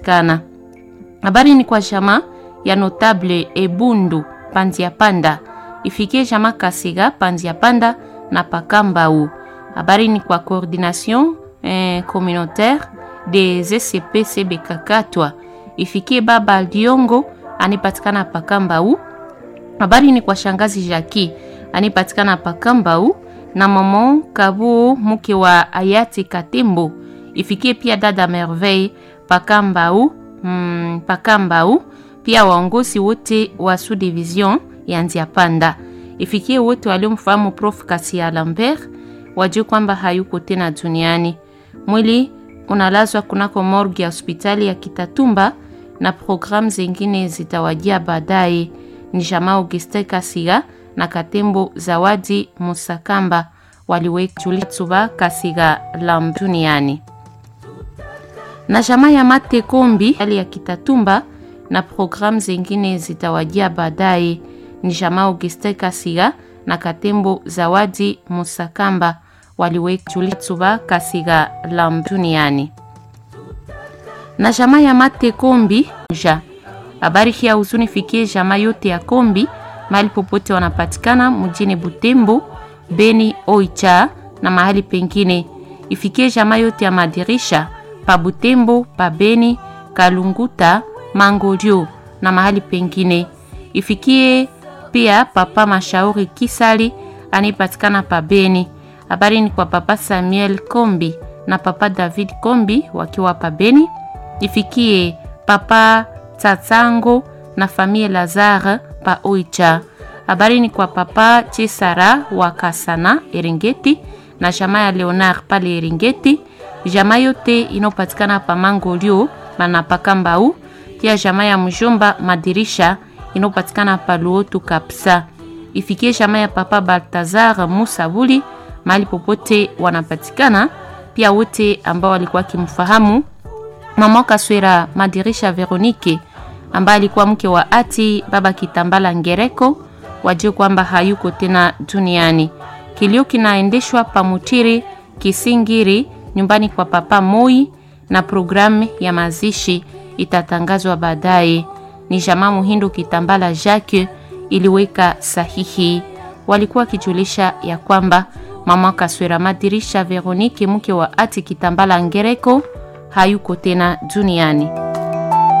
wanapatikana. Habari ni kwa jamaa ya notable Ebundu Panzia Panda, ifikie jamaa Kasiga Panzia Panda na Pakambau. Habari ni kwa coordination eh, communautaire des ECP CBK Katwa, ifikie baba Diongo anipatikana Pakambau. Habari ni kwa shangazi Jaki anipatikana Pakambau na mama Kabu mke wa hayati Katembo, ifikie pia dada Merveille Pakambau, mm, Pakambau pia waongozi wote wa sous division ya Nzia Panda, ifikie wote waliomfahamu Prof Kasia Lambert wajue kwamba hayuko tena duniani. Mwili unalazwa kunako morgue ya hospitali ya Kitatumba na programu zingine zitawajia baadaye. Ni jamaa Auguste Kasiga na Katembo Zawadi Musakamba waliweka Julitsuba Kasiga lam duniani na jamaa ya Mate Kombi hali ya Kitatumba na programu zingine zitawajia baadaye. Ni jamaa Auguste Kasiga na Katembo Zawadi Musakamba waliweka Julitsuba Kasiga lam duniani na jamaa ya Mate Kombi ja habari hii ya huzuni fikie jamaa yote ya Kombi mahali popote wanapatikana mjini Butembo, Beni, Oicha na mahali pengine. Ifikie jamaa yote ya madirisha pa Butembo, pa Beni, Kalunguta, Mangolio na mahali pengine. Ifikie pia papa Mashauri Kisali anipatikana pa Beni. Habari ni kwa papa Samuel Kombi na papa David Kombi wakiwa pa Beni. Ifikie papa Tsatsango na famille Lazare pa Oicha. Habari ni kwa papa Chisara wa Kasana Eringeti na jamaa ya Leonard pale Eringeti, jamaa yote inayopatikana pa Mangolio na Pakambau, pia jamaa ya mjomba Madirisha inayopatikana pa Luotu Kapsa. Ifikie jamaa ya papa Baltazar Musabuli mahali popote wanapatikana, pia wote ambao walikuwa kimfahamu mama Kaswera Madirisha Veronike ambaye alikuwa mke wa ati baba Kitambala Ngereko wajue kwamba hayuko tena duniani. Kilio kinaendeshwa pamutiri Kisingiri nyumbani kwa papa Moi na programu ya mazishi itatangazwa baadaye. Ni jamaa Muhindu Kitambala Jacques iliweka sahihi, walikuwa wakijulisha ya kwamba mama Kaswera Madirisha Veronike mke wa ati Kitambala Ngereko hayuko tena duniani.